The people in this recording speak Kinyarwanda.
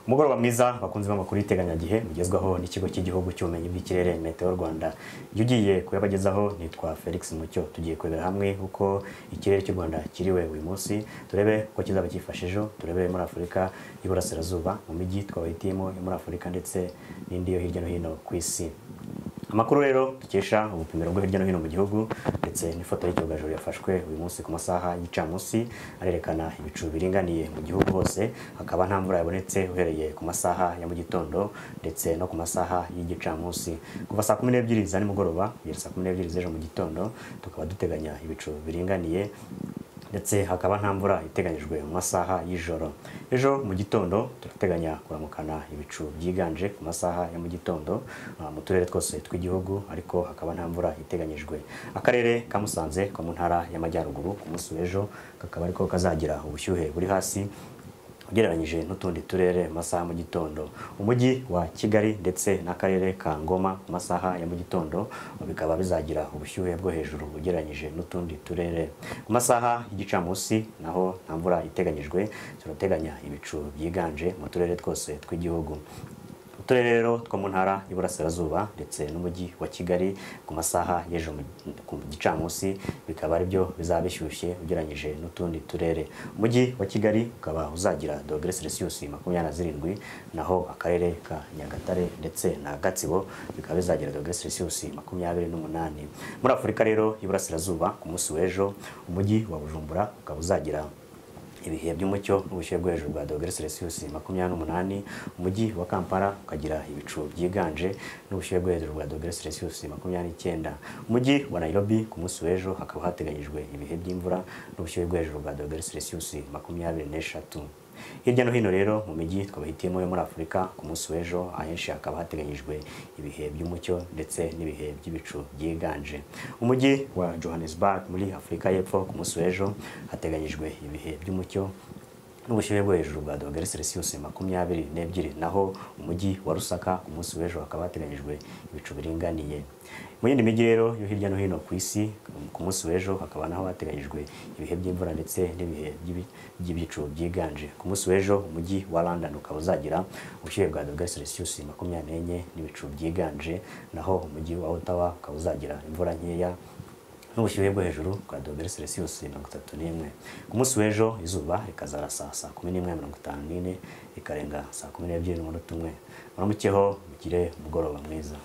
umugoroba mwiza bakunzi b'amakuru y'iteganyagihe mugezwaho n'ikigo cy'igihugu cy'ubumenyi bw'ikirere meteo rwanda iyo ugiye kuyabagezaho nitwa felix mucyo tugiye kurebera hamwe uko ikirere cy'u rwanda kiriwe uyu munsi turebe uko kizaba cyifashe ejo turebe muri afurika y'iburasirazuba mu mijyi twabahitiyemo yo muri afurika ndetse n'indi yo hirya no hino ku isi amakuru rero dukesha ubupimiro bwo hirya no hino mu gihugu ndetse n'ifoto y'icyogajuru yafashwe uyu munsi ku masaha y'icamunsi arerekana ibicu biringaniye mu gihugu hose hakaba nta mvura yabonetse uhereye ku masaha ya mu gitondo ndetse no ku masaha y'igicamunsi kuva saa kumi n'ebyiri za nimugoroba kugera saa kumi n'ebyiri z'ejo mu gitondo tukaba duteganya ibicu biringaniye ndetse hakaba nta mvura iteganyijwe mu masaha y'ijoro ejo mu gitondo turateganya kuramukana ibicu byiganje ku masaha ya mu gitondo mu turere twose tw'igihugu ariko hakaba nta mvura iteganyijwe akarere ka musanze ko mu ntara y'amajyaruguru ku munsi w'ejo kakaba ariko kazagira ubushyuhe buri hasi ugereranyije n'utundi turere mu masaha mu gitondo umujyi wa kigali ndetse n'akarere ka ngoma ku masaha ya mu gitondo bikaba bizagira ubushyuhe bwo hejuru ugereranyije n'utundi turere ku masaha y'igicamunsi naho nta mvura iteganyijwe turateganya ibicu byiganje mu turere twose tw'igihugu uturere rero two mu ntara y'Iburasirazuba ndetse n'umujyi wa Kigali ku masaha y'ejo ku gicamunsi bikaba ari byo bizaba bishyushye ugereranyije n'utundi turere umujyi wa Kigali ukaba uzagira dogere Celsius makumyabiri na zirindwi naho akarere ka Nyagatare ndetse na Gatsibo bikaba bizagira dogere Celsius makumyabiri n'umunani muri Afurika rero y'Iburasirazuba ku munsi w'ejo umujyi wa Bujumbura ukaba uzagira ibihe by'umucyo n'ubushyuhe bwo hejuru bwa dogere Celsius makumyabiri n'umunani umujyi wa Kampala ukagira ibicu byiganje n'ubushyuhe bwo hejuru bwa dogere Celsius makumyabiri n'icyenda umujyi wa Nairobi ku munsi w'ejo hakaba hateganyijwe ibihe by'imvura n'ubushyuhe bwo hejuru bwa dogere Celsius makumyabiri n'eshatu hirya no hino rero mu mijyi twabahitiyemo yo muri afurika ku munsi w'ejo ahenshi hakaba hateganyijwe ibihe by'umucyo ndetse n'ibihe by'ibicu byiganje umujyi wa johannesburg muri afurika y'epfo ku munsi w'ejo hateganyijwe ibihe by'umucyo n'ubushyuhe bwo hejuru bwa dogere Celsius makumyabiri n'ebyiri naho umujyi wa rusaka ku munsi w'ejo hakaba hateganyijwe ibicu biringaniye mu yindi mijyi rero yo hirya no hino ku isi ku munsi w'ejo hakaba naho hateganyijwe ibihe by'imvura ndetse n'ibihe by'ibicu byiganje ku munsi w'ejo umujyi wa London ukaba uzagira ubushyuhe bwa dogere Celsius makumyabiri n'enye n'ibicu byiganje naho umujyi wa Ottawa ukaba uzagira imvura nkeya n'ubushyuhe bwo hejuru bwa dogere Celsius mirongo itatu n'imwe ku munsi w'ejo izuba rikazarasa saa kumi n'imwe mirongo itanu n'ine rikarenga saa kumi n'ebyiri n'umunota umwe muramukeho mugire umugoroba mwiza